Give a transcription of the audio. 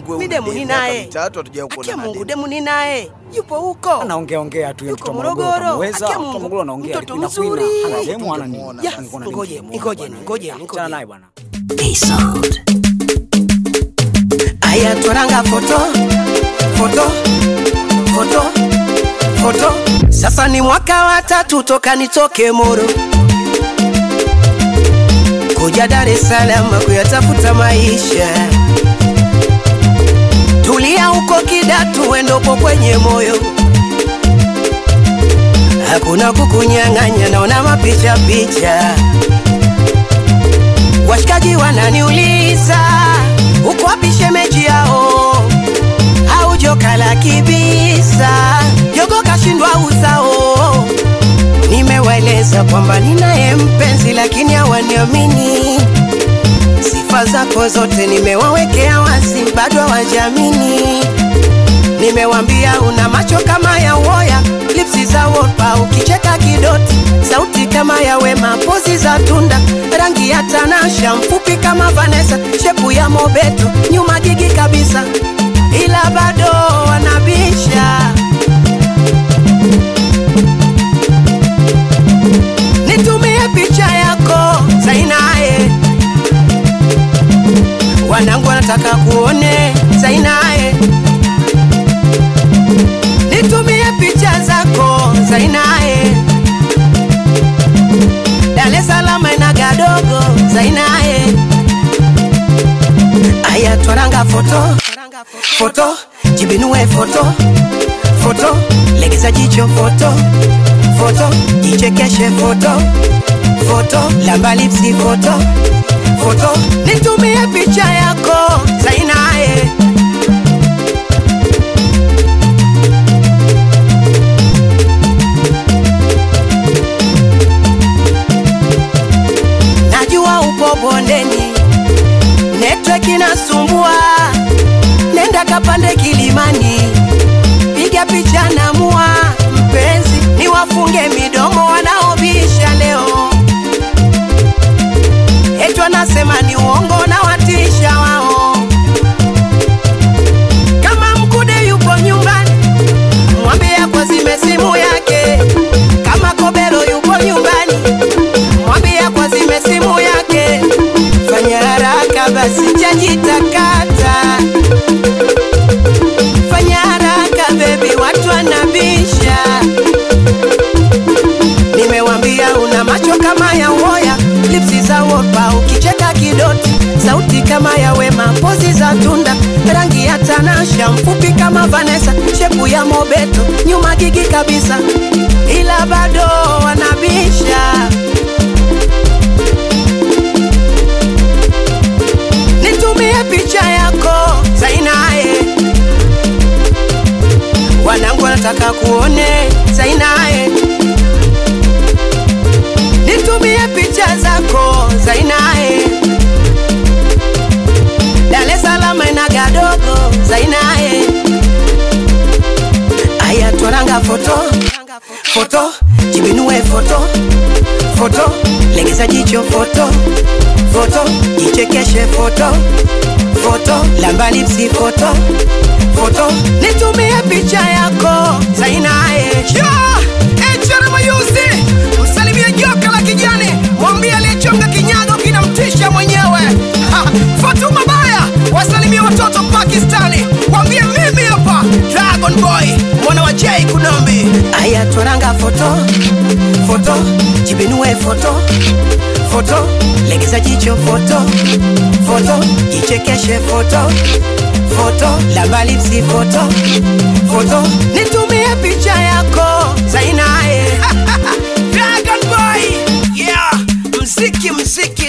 wewe Mi una demu demu, ni miaka naye. mitatu hatujawahi kuona Akia na Mungu demu. demu ni naye. Yupo huko. anaongea ongea tu Yuko mtoto Morogoro. Morogoro Akia Mungu. Morogoro anaongea Mtoto Queen Aquila. mzuri. Hana demu hana nini. Tungemuona Ya, basi. Nilikuwa na ngoje, demu, ngoje, bwana. ngoje, Achana ngoje. naye bwana. Aya twaranga foto foto foto foto. Sasa ni mwaka wa tatu toka nitoke Moro kuja Dar es Salaam kuyatafuta maisha. Tulia huko Kidatu, wendopo kwenye moyo, hakuna kukunyang'anya, naona mapicha picha. Washikaji wananiuliza uko wapi shemeji yao, au joka la kibisa, jogo kashindwa uzao. Nimewaeleza kwamba ninaye mpenzi, lakini hawaniamini. Sifa zako zote nimewawekea wazi, bado hawajamini. Nimewambia una macho kama ya uoya, lipsi za wolpa, ukicheka kidoti, sauti kama ya Wema, pozi za tunda, rangi ya Tanasha, mfupi kama Vanessa, shepu ya Mobeto, nyuma gigi kabisa, ila bado wanabisha. Nitumie picha yako Zainae, wanangu wanataka kuone Zainae nitumie picha zako Zainae, Dar es Salaam ina gadogo Zainae, aya twaranga foto foto, jibinue foto foto, legeza jicho foto foto, jichekeshe foto foto, lamba lipsi foto foto, nitumie picha yako Zainae. najua upo bondeni, network inasumbua, nenda kapande kilimani, piga picha na mua mpenzi, niwafunge midomo wanaobisha leo, eti wanasema ni uongo na watisha wao. Kama mkude yupo nyumbani, mwambie kwa zime simu yake. Kama kobero yupo nyumbani, mwambie kwa zime simu yake. Fanya haraka basi, chaji takata. Fanya haraka bebi, watu wanabisha. Nimewambia una macho kama ya uoya, lipsi za wopa, ukicheka kidoti, sauti kama ya Wema, pozi za tunda, rangi ya Tanasha, mfupi kama Vanessa, shepu ya Mobeto, nyuma gigi kabisa, ila bado wanabisha. Nitumie picha yako Zainae, wanangu wanataka kuone Zainae. Nitumie picha zako Zainae, Dar es Salaam ina gadogo Zainae. Aya twaranga foto foto, jibinue foto foto, legeza jicho foto foto, jichekeshe foto foto, lamba lipsi foto foto, nitumie picha yako Zainae. Echara Mayuzi, msalimie joka la kijani, mwambie aliyechonga kinyago kinamtisha mwenyewe. Ha, Fatuma Baya, wasalimie watoto Pakistani, mwambie mimi hapa Dragon Boy, mwana wa Jay Kunombi. Aya twaranga foto foto, jibinue foto foto, legeza jicho foto foto, jichekeshe foto foto, lamba lipsi foto foto, nitumie picha yako Zainae. Dragon Boy, yeah, mziki mziki